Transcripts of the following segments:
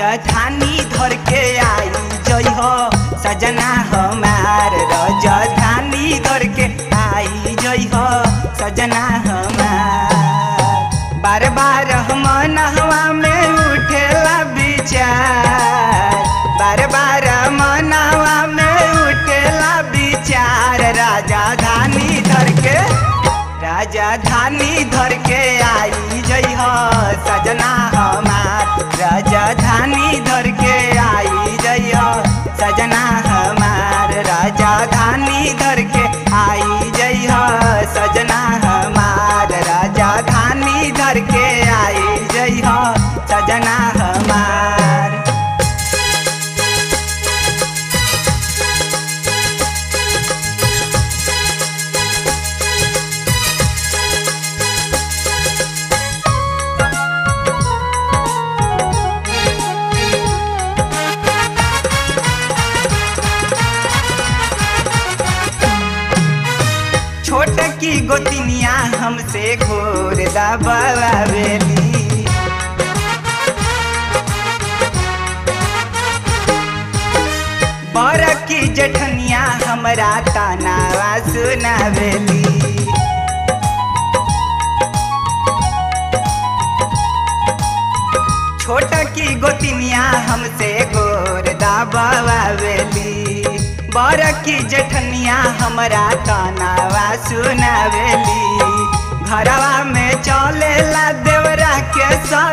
राजधानी धर के आई जई हो सजना हमार राजधानी धर के आई जई हो सजना हमार बार बार मनहवा में उठेला विचार बार बार मनहवा में उठेला विचार राजधानी धर के राजधानी धर के आई जई हो सजना हमार राजधानी धर के आई जई हो सजना हमार राजधानी धर के आई जई हो सजना हमार राजधानी धर के आई जई हो सजना हमार छोट की गोतिनिया हमसे घोर दबावेली बर की जठनिया हमरा तानावा सुनावेली छोट की गोतिनिया हमसे गोर दबावेली बर की जठनिया हमरा तानावा सुनावेली घरवा में चलेला देवरा के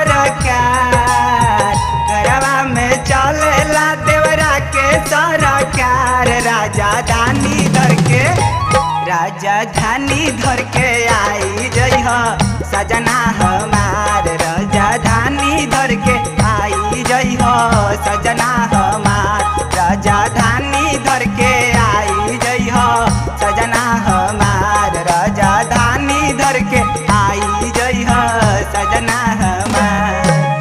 सरकार घरवा में चलेला देवरा के सरकार राजधानी धर के राजधानी धर के आई जई हो सजना हमार राजधानी धर के आई जई हो सजना हमार राजधानी धर के आई जई हो सजना हमार राजधानी धर के आई जई हो सजना हमार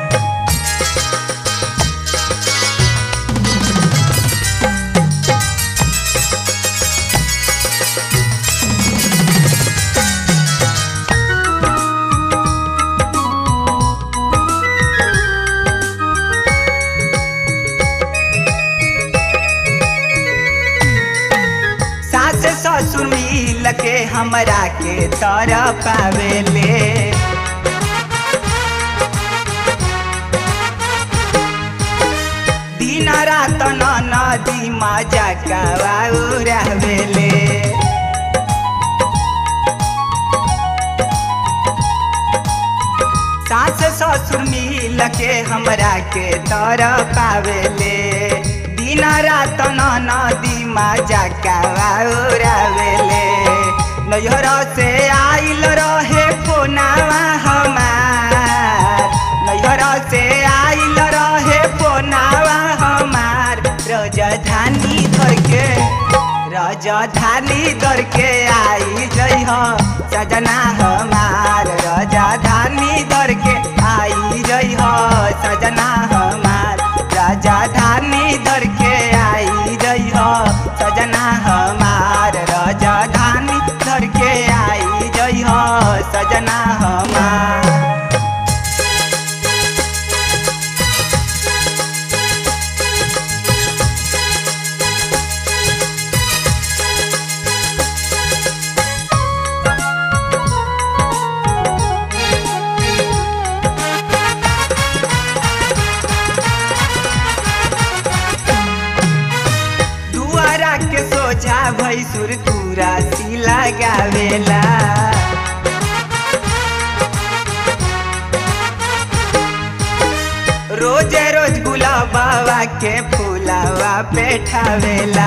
सास ससुर मिल के हमरा के तर पावेले दिन रात न नदी मजा रहवेले सास ससुर मिल के हमरा के तर पावेले दिन रात न नदी मजा कावेले नैहर से आइल रहे फोनावा हमार नैहर से आइल रहे फोनावा हमार राजधानी धर के राजधानी धर के आई जई हो सजना हमार राजधानी धर के आई जई हो सजना हमार राजधानी धर के आई जई हो सजना हमार राजधानी धर के आई जई हो सजना हमार दुआरा के सोझा भैसुर पूरा सी लगावेला रोज रोज गुलाबावा के फूलावा पेठावेला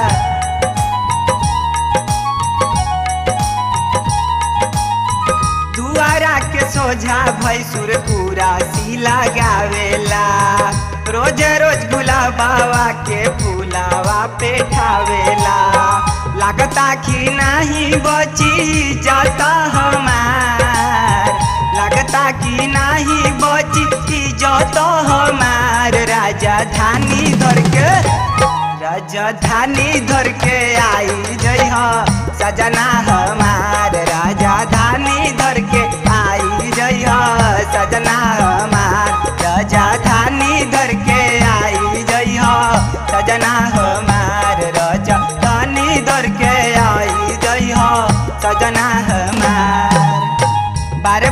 दुआरा के सोझा भैसुर पूरा सी लगावेला रोज रोज गुलाबावा के फूलावा पेठावेला लागता कि नहीं बची जाता हमार लागता कि नहीं बची जाता हमार राजधानी धर के राजधानी धर के आई जई हो सजना हमार राजधानी धर के आई जई हो सजना हमार राजधानी धर के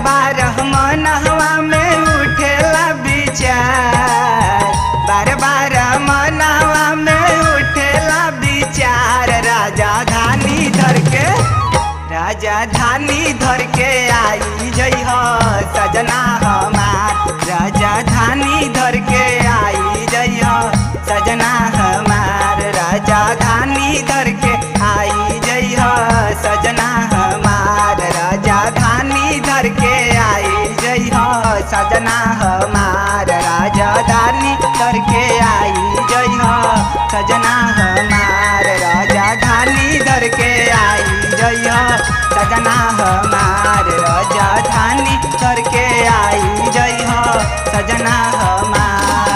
बार मनहवा में उठेला विचार बार बार मनहवा में उठेला विचार राजा धानी धर के राजा धानी धर के आई जई हो सजना हमार राजा धानी धर के आई जई हो सजना हमार राजा धानी धर के आई जई हो सजना हमार राजा धानी धर के आई जई हो सजना हमार राजा धानी धर के आई जई हो सजना हमार राजा धानी धर के आई जई हो सजना हमार राजा धानी धर के आई जई हो सजना हमार